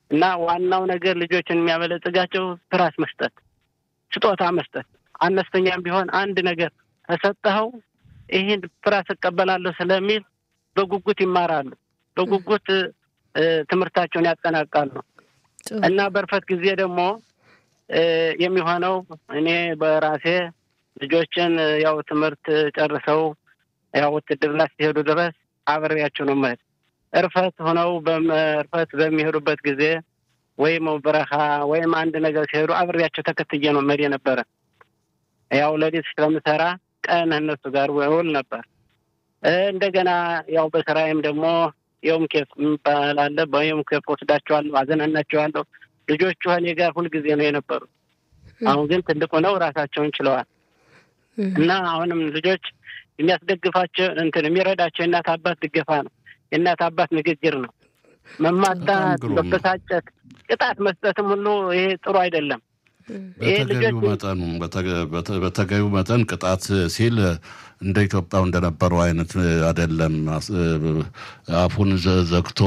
እና ዋናው ነገር ልጆችን የሚያበለጽጋቸው ትራስ መስጠት፣ ስጦታ መስጠት፣ አነስተኛም ቢሆን አንድ ነገር ተሰጠኸው ይህን ፍራስ እቀበላለሁ ስለሚል በጉጉት ይማራሉ። በጉጉት ትምህርታቸውን ያጠናቃሉ። እና በርፈት ጊዜ ደግሞ የሚሆነው እኔ በራሴ ልጆችን ያው ትምህርት ጨርሰው ያው ውትድርና ሲሄዱ ድረስ አብሬያቸው ነው መሄድ። እርፈት ሆነው እርፈት በሚሄዱበት ጊዜ ወይም በረሃ ወይም አንድ ነገር ሲሄዱ አብሬያቸው ተከትዬ ነው መሄድ የነበረ። ያው ሌሊት ስለምሰራ ቀን እነሱ ጋር ውል ነበር። እንደገና ያው በስራዬም ደግሞ የውም ኬፍ የሚባል አለ። በየውም ኬፍ ወስዳቸዋለሁ፣ አዘናናቸዋለሁ። ልጆቹ እኔ ጋር ሁልጊዜ ነው የነበሩ። አሁን ግን ትልቅ ሆነው ራሳቸውን ችለዋል እና አሁንም ልጆች የሚያስደግፋቸው እንትን የሚረዳቸው የእናት አባት ድገፋ ነው። የእናት አባት ንግግር ነው። መማታት፣ መበሳጨት፣ ቅጣት መስጠትም ሁሉ ይሄ ጥሩ አይደለም። በተገቢው መጠኑ በተገቢው መጠን ቅጣት ሲል እንደ ኢትዮጵያው እንደነበረው አይነት አይደለም። አፉን ዘግቶ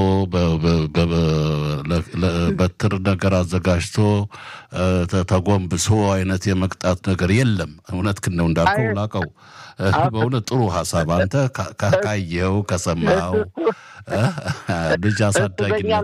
በትር ነገር አዘጋጅቶ ተጎንብሶ አይነት የመቅጣት ነገር የለም። እውነትህን ነው እንዳልከው ላቀው በእውነት ጥሩ ሀሳብ አንተ ካየኸው ከሰማኸው ልጅ አሳዳጊነት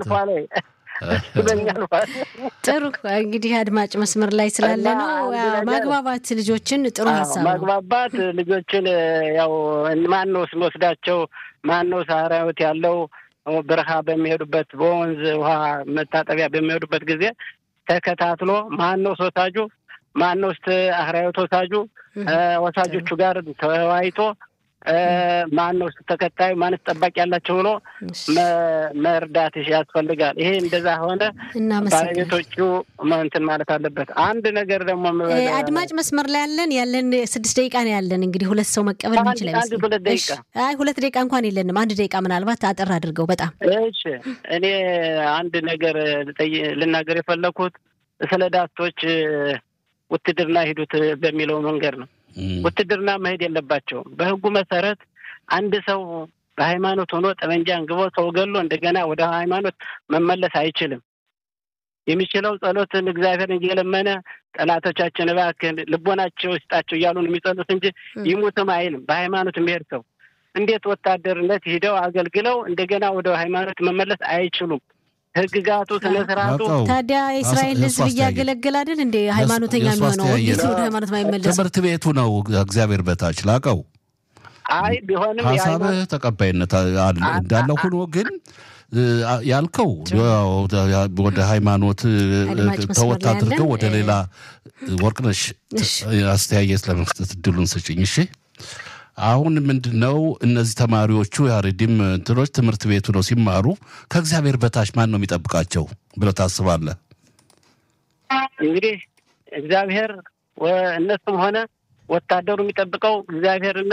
ጥሩ እንግዲህ አድማጭ መስመር ላይ ስላለ ነው ማግባባት ልጆችን ጥሩ ሀሳብ ነው። ማግባባት ልጆችን ያው ማን ነው ስንወስዳቸው ማን ነው ሳራዊት ያለው በረሃ በሚሄዱበት በወንዝ ውሃ መታጠቢያ በሚሄዱበት ጊዜ ተከታትሎ ማን ነው ሶሳጁ ማን ነው ስ አህራዊት ወሳጁ ወሳጆቹ ጋር ተወያይቶ ማን ነው ተከታዩ ማንስ ጠባቂ ያላቸው ብሎ መርዳት ያስፈልጋል። ይሄ እንደዛ ሆነ ባለቤቶቹ እንትን ማለት አለበት። አንድ ነገር ደግሞ አድማጭ መስመር ላይ ያለን ያለን ስድስት ደቂቃ ነው ያለን። እንግዲህ ሁለት ሰው መቀበል ምንችል ሁለት ደቂቃ አይ ሁለት ደቂቃ እንኳን የለንም። አንድ ደቂቃ ምናልባት አጠር አድርገው በጣም እሺ። እኔ አንድ ነገር ልናገር የፈለኩት ስለ ዳቶች ውትድርና ሂዱት በሚለው መንገድ ነው። ውትድርና መሄድ የለባቸውም። በሕጉ መሰረት አንድ ሰው በሃይማኖት ሆኖ ጠመንጃ አንግቦ ሰው ገሎ እንደገና ወደ ሃይማኖት መመለስ አይችልም። የሚችለው ጸሎትን እግዚአብሔርን እየለመነ ጠላቶቻችን እባክህ ልቦናቸው ይስጣቸው እያሉ ነው የሚጸሉት እንጂ ይሙትም አይልም። በሃይማኖት የሚሄድ ሰው እንዴት ወታደርነት ሂደው አገልግለው እንደገና ወደ ሃይማኖት መመለስ አይችሉም። ህግጋቱ ስነ ስርዓቱ ታዲያ የእስራኤል ሕዝብ እያገለገለ አይደል እንደ ሃይማኖተኛ የሚሆነው እንዴት ወደ ሃይማኖት ማይመለስ? ትምህርት ቤቱ ነው እግዚአብሔር በታች ላቀው። አይ ቢሆንም ሀሳብህ ተቀባይነት እንዳለ ሆኖ ግን ያልከው ወደ ሃይማኖት ተወት አድርገው ወደ ሌላ ወርቅነሽ አስተያየት ለመስጠት እድሉን ስጭኝ። እሺ አሁን ምንድን ነው እነዚህ ተማሪዎቹ የአሬዲም እንትኖች ትምህርት ቤቱ ነው ሲማሩ ከእግዚአብሔር በታች ማን ነው የሚጠብቃቸው ብለህ ታስባለህ? እንግዲህ እግዚአብሔር እነሱም ሆነ ወታደሩ የሚጠብቀው እግዚአብሔርና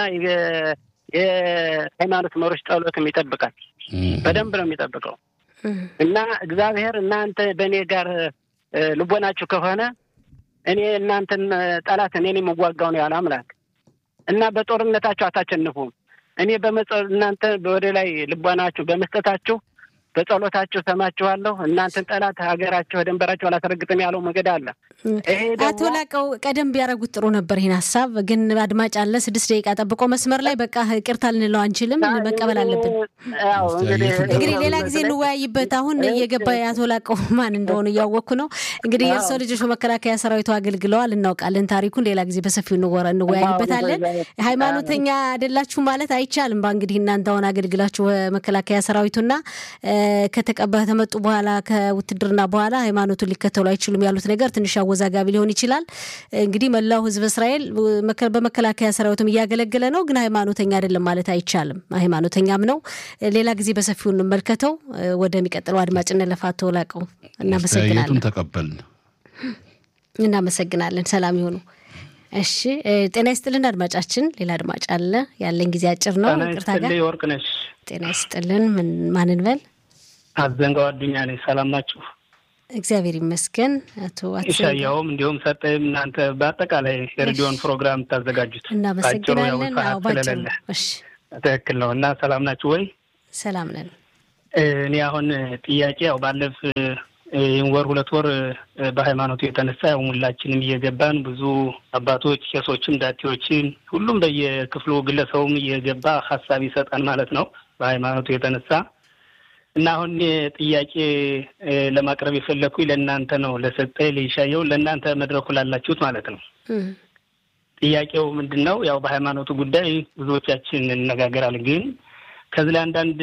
የሃይማኖት መሪዎች ጸሎትም ይጠብቃል። በደንብ ነው የሚጠብቀው እና እግዚአብሔር እናንተ በእኔ ጋር ልቦናችሁ ከሆነ እኔ እናንተን ጠላት እኔን የምዋጋው ነው ያለ አምላክ እና በጦርነታችሁ አታሸንፉም። እኔ በመጸ እናንተ ወደ ላይ ልቦናችሁ በመስጠታችሁ በጸሎታችሁ ሰማችኋለሁ። እናንተን ጠላት ሀገራችሁ ደንበራችሁ አላስረግጥም ያለው መንገድ አለ። አቶ ላቀው ቀደም ቢያደርጉት ጥሩ ነበር። ይህን ሀሳብ ግን አድማጭ አለ ስድስት ደቂቃ ጠብቆ መስመር ላይ በቃ ይቅርታ ልንለው አንችልም፣ መቀበል አለብን። እንግዲህ ሌላ ጊዜ እንወያይበት። አሁን እየገባ የአቶ ላቀው ማን እንደሆኑ እያወቅኩ ነው። እንግዲህ የእርሰው ልጆች በመከላከያ ሰራዊቱ አገልግለዋል፣ እናውቃለን ታሪኩን። ሌላ ጊዜ በሰፊው እንወያይበታለን። ሃይማኖተኛ አይደላችሁ ማለት አይቻልም። በእንግዲህ እናንተ አሁን አገልግላችሁ መከላከያ ሰራዊቱና ከተቀባ ከመጡ በኋላ ከውትድርና በኋላ ሃይማኖቱን ሊከተሉ አይችሉም ያሉት ነገር ትንሽ አወዛጋቢ ሊሆን ይችላል። እንግዲህ መላው ሕዝብ እስራኤል በመከላከያ ሰራዊትም እያገለገለ ነው፣ ግን ሃይማኖተኛ አይደለም ማለት አይቻልም። ሃይማኖተኛም ነው። ሌላ ጊዜ በሰፊው እንመልከተው። ወደሚቀጥለው አድማጭ እንለፍ። አቶ ላቀው እናመሰግናለን። ተቀበልን። እናመሰግናለን። ሰላም ይሆኑ። እሺ ጤና ይስጥልን አድማጫችን። ሌላ አድማጭ አለ። ያለን ጊዜ አጭር ነው። ይቅርታ ጋር ወርቅ ነሽ። ጤና ይስጥልን። ምን ማንን በል አዘንጋው አዱኛ ነኝ። ሰላም ናችሁ? እግዚአብሔር ይመስገን። አቶ ኢሳያውም እንዲሁም ሰጠይም እናንተ በአጠቃላይ የሬዲዮን ፕሮግራም የምታዘጋጁት እናመሰግናለን። አዎ ባጭሩ እሺ፣ ትክክል ነው እና ሰላም ናችሁ ወይ? ሰላም ነን። እኔ አሁን ጥያቄ ያው ባለፍ ይህን ወር ሁለት ወር በሃይማኖቱ የተነሳ ያው ሁላችንም እየገባን ብዙ አባቶች፣ ቄሶችም፣ ዳቴዎችም ሁሉም በየክፍሉ ግለሰቡም እየገባ ሀሳብ ይሰጣል ማለት ነው በሃይማኖቱ የተነሳ እና አሁን ጥያቄ ለማቅረብ የፈለግኩኝ ለእናንተ ነው፣ ለሰጠ ለይሻየው ለእናንተ መድረኩ ላላችሁት ማለት ነው። ጥያቄው ምንድን ነው? ያው በሃይማኖቱ ጉዳይ ብዙዎቻችን እንነጋገራለን። ግን ከዚህ ላይ አንዳንድ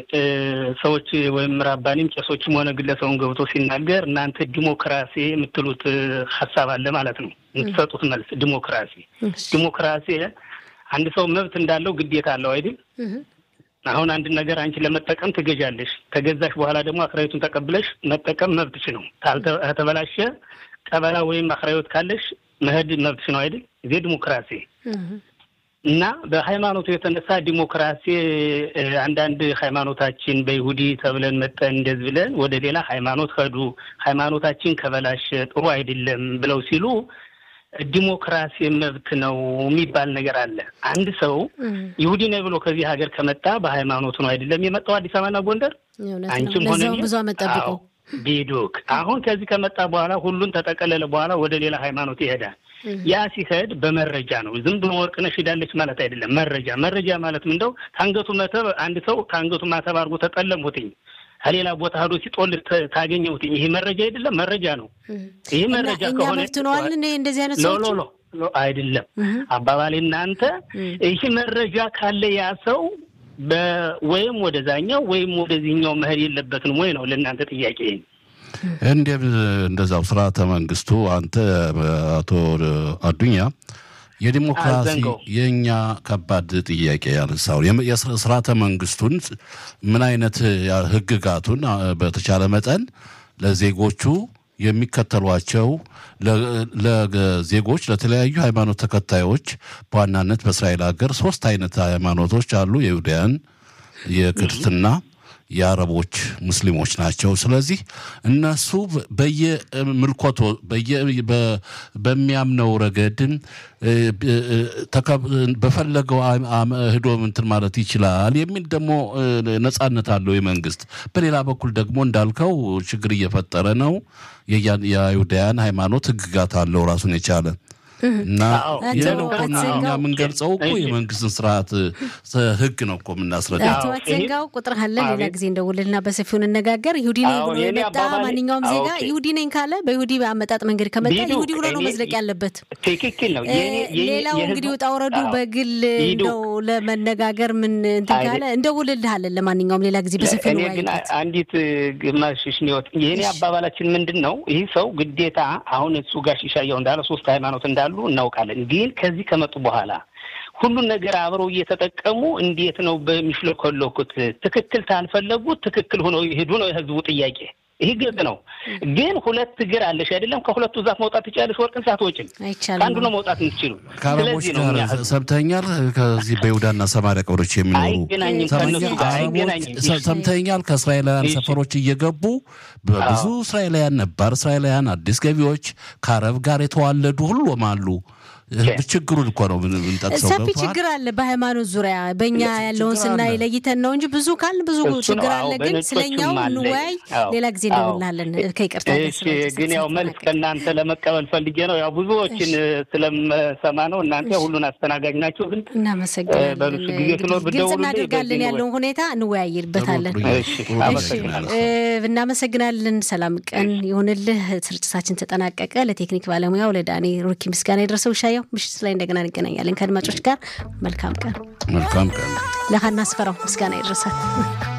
ሰዎች ወይም ራባኒም ቄሶችም ሆነ ግለሰቡን ገብቶ ሲናገር እናንተ ዲሞክራሲ የምትሉት ሀሳብ አለ ማለት ነው። የምትሰጡት መልስ ዲሞክራሲ ዲሞክራሲ አንድ ሰው መብት እንዳለው ግዴታ አለው አይደል? አሁን አንድ ነገር አንቺ ለመጠቀም ትገዣለሽ። ከገዛሽ በኋላ ደግሞ አክራዮቱን ተቀብለሽ መጠቀም መብትሽ ነው። ከተበላሸ ቀበላ ወይም አክራዮት ካለሽ መሄድ መብትሽ ነው አይደል? ይዜ ዲሞክራሲ እና በሃይማኖቱ የተነሳ ዲሞክራሲ አንዳንድ ሃይማኖታችን በይሁዲ ተብለን መጠን እንደዚህ ብለን ወደ ሌላ ሃይማኖት ሄዱ፣ ሃይማኖታችን ከበላሸ ጥሩ አይደለም ብለው ሲሉ ዲሞክራሲ መብት ነው የሚባል ነገር አለ። አንድ ሰው ይሁዲ ነኝ ብሎ ከዚህ ሀገር ከመጣ በሃይማኖቱ ነው አይደለም የመጣው አዲስ አበባና ጎንደር። አንቺም ሆነ ብዙ ዓመት ጠብቆ ቢዱክ አሁን ከዚህ ከመጣ በኋላ ሁሉን ተጠቀለለ በኋላ ወደ ሌላ ሃይማኖት ይሄዳል። ያ ሲሄድ በመረጃ ነው። ዝም ብሎ ወርቅነሽ ሄዳለች ማለት አይደለም። መረጃ መረጃ ማለት ምንደው ከአንገቱ መተብ አንድ ሰው ከአንገቱ ማተብ አድርጎ ተጠለምሁትኝ ከሌላ ቦታ ሄዶ ሲጦል ታገኘሁትኝ። ይሄ መረጃ አይደለም፣ መረጃ ነው። ይህ መረጃ ከሆነ መፍትነዋልን እንደዚህ አይነት ሰዎች ሎ ሎ አይደለም አባባሌ እናንተ ይህ መረጃ ካለ ያ ሰው ወይም ወደዛኛው ወይም ወደዚህኛው መሄድ የለበትም ወይ ነው ለእናንተ ጥያቄ። እንዴም እንደዛው ስርዓተ መንግስቱ አንተ አቶ አዱኛ የዲሞክራሲ የእኛ ከባድ ጥያቄ ያነሳው የስርዓተ መንግስቱን ምን አይነት ህግጋቱን በተቻለ መጠን ለዜጎቹ የሚከተሏቸው ለዜጎች ለተለያዩ ሃይማኖት ተከታዮች በዋናነት በእስራኤል ሀገር ሶስት አይነት ሃይማኖቶች አሉ። የይሁዳያን፣ የክርስትና የአረቦች ሙስሊሞች ናቸው። ስለዚህ እነሱ በየምልኮቶ በሚያምነው ረገድን በፈለገው ህዶ እንትን ማለት ይችላል የሚል ደግሞ ነጻነት አለው የመንግስት። በሌላ በኩል ደግሞ እንዳልከው ችግር እየፈጠረ ነው። የይሁዳያን ሃይማኖት ህግጋት አለው ራሱን የቻለ እና ይህን እኮ እኛ የምንገልጸው እኮ የመንግስትን ስርዓት ህግ ነው እኮ የምናስረዳ። አቶ አትዘንጋው ቁጥር አለ። ሌላ ጊዜ እንደውልና በሰፊው እንነጋገር። ይሁዲ ነኝ ብሎ የመጣ ማንኛውም ዜጋ ይሁዲ ነኝ ካለ በይሁዲ አመጣጥ መንገድ ከመጣ ይሁዲ ብሎ ነው መዝለቅ ያለበት። ትክክል ነው። ሌላው እንግዲህ ውጣ ውረዱ በግል እንደው ለመነጋገር ምን እንትን ካለ እንደውልልሃለን። ለማንኛውም ሌላ ጊዜ በሰፊው እኔ ግን አንዲት ግማሽ ሽኒወት የእኔ አባባላችን ምንድን ነው? ይህ ሰው ግዴታ አሁን እሱ ጋር ሺሻየው እንዳለ ሶስት ሃይማኖት እንዳሉ እናውቃለን። ግን ከዚህ ከመጡ በኋላ ሁሉን ነገር አብረው እየተጠቀሙ እንዴት ነው በሚሽለኮለኩት? ትክክል ታልፈለጉት ትክክል ሆነው ይሄዱ ነው የህዝቡ ጥያቄ። ይህ ግልጽ ነው። ግን ሁለት እግር አለሽ አይደለም? ከሁለቱ ዛፍ መውጣት ትችላለሽ፣ ወርቅን ሳትወጪም ከአንዱ ነው መውጣት የምትችሉ። ከአረቦች ጋር ሰምተኛል። ከዚህ በይሁዳና ሰማሪያ ቀበሮች የሚኖሩ ሰምተኛል። ከእስራኤላውያን ሰፈሮች እየገቡ ብዙ እስራኤላውያን ነባር እስራኤላውያን አዲስ ገቢዎች ከአረብ ጋር የተዋለዱ ሁሉም አሉ። ችግሩን እኮ ነው ምንጠቅሰው። ሰፊ ችግር አለ በሃይማኖት ዙሪያ በእኛ ያለውን ስናይ ለይተን ነው እንጂ ብዙ ካል ብዙ ችግር አለ። ግን ስለኛው እንወያይ ሌላ ጊዜ እንደውላለን። ከይቅርታ ግን ያው መልስ ከእናንተ ለመቀበል ፈልጌ ነው። ያው ብዙዎችን ስለምሰማ ነው። እናንተ ሁሉን አስተናጋጅ ናቸው። ግን እናመሰግናለን። ግልጽ እናደርጋለን ያለውን ሁኔታ እንወያይበታለን። እናመሰግናለን። ሰላም ቀን ይሁንልህ። ስርጭታችን ተጠናቀቀ። ለቴክኒክ ባለሙያው ለዳኔ ሩኪ ምስጋና የደረሰው ሻየው ምሽት ላይ እንደገና እንገናኛለን ከአድማጮች ጋር። መልካም ቀን። መልካም ቀን። ለሀና አስፈራው ምስጋና ይድረሳል።